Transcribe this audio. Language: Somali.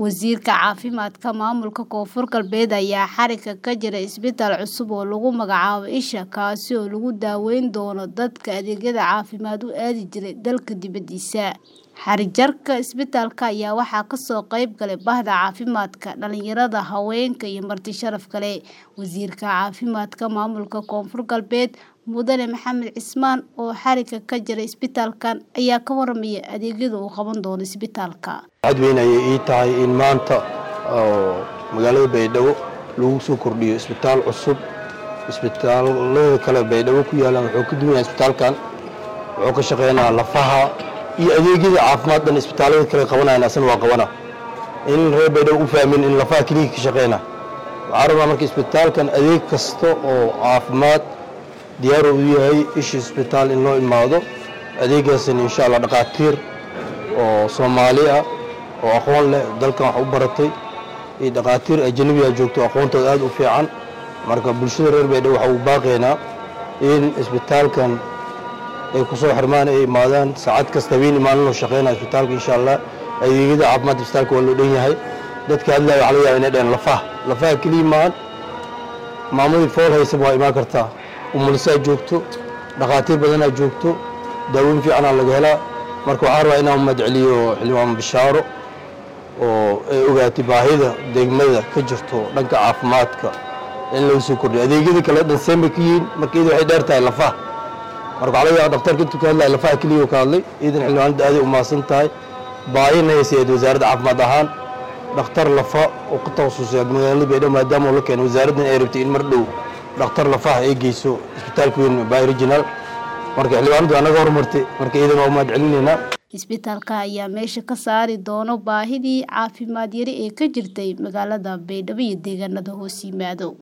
Wasiirka Caafimaadka Maamulka Koonfur Galbeed ayaa xarigga ka jira isbitaal cusub oo lagu magacaabo Isha kaasi oo lagu daweyn doono dadka adeegyada caafimaad u aadi jiray dalka dibadiisa. Xarigjirka isbitaalka ayaa waxaa kasoo qayb galay Bahda Caafimaadka, dhalinyarada, haweenka iyo marti sharaf kale. Wasiirka Caafimaadka Maamulka Koonfur Galbeed Mudane Maxamed Cismaan oo xarigga ka jira isbitaalkan ayaa ka warramaya adeegyada uu qaban doono isbitaalka. Cad weyn ayay ii tahay in maanta oo magaalada Baydhabo lagu soo kordhiyo isbitaal cusub. Isbitaalada kale Baydhabo ku yaalaan wuxuu ka duwan yahay isbitaalkan. Wuxuu ka shaqeynayaa lafaha iyo adeegyada caafimaad dhan isbitaalada kale qabanayaan asana waa qabana. In reer Baydhabo u fahmin in lafaha kaliya ka shaqeyna. Waxaan rabaa marka isbitaalkan adeeg kasta oo caafimaad diyaar u yahay Isha isbitaal in loo imaado. Adeegaasina insha Allah dhaqaatiir oo Soomaali ah oo aqoon leh dalkan wax u baratay iyo dhaqaatiir ajnabi ah joogto aqoontooda aad u fiican. Marka bulshada reer Baydhabo waxa uu baaqaynaa in isbitaalkan ay ku soo xirmaan ay imaadaan saacad kasta habeen maalin loo shaqeynayo isbitaalka insha Allah. Adeegyada caafimaadka isbitaalka waa loo dhan yahay. Dadka hadlaya waxaa laga yaabaa inay dhahaan lafaha. Lafaha kaliya maahan maamadii fool haysa waa imaan kartaa. Umulisaa joogto, dhaqaatiir badanaa joogto, daaweyn fiicanaa laga helaa. Marka waxaan rabaa inaan umad celiyo xildhibaan Bishaaro oo ay ogaatay baahida degmada ka jirto dhanka caafimaadka in lagu soo kordhiyo. Adeegyada kale dhan seen bay ka yihiin marka iyada waxay dheer tahay lafaha. Marka waxaa laga yaabaa dhakhtarka intuu ka hadlaya lafaha kaliya ka hadlay. Iidan xildhibaanada aad ay u mahadsan tahay. Baahina haysayd wasaaradda caafimaad ahaan dhakhtar lafa oo ka takhasusay magaalada Baydhabo maadaama uu la keenay wasaaraddan ay rabtay in mar dhow dhakhtar lafaha ay geyso isbitaalka weyn Bay Regional. Marka xildhibaanadu anaga horumartay marka iidan waa umad celinaynaa. Isbitaalka ayaa meesha ka saari doona baahidii caafimaad yari ee ka jirtay magaalada Baydhabo iyo deegaanada hoos yimaado.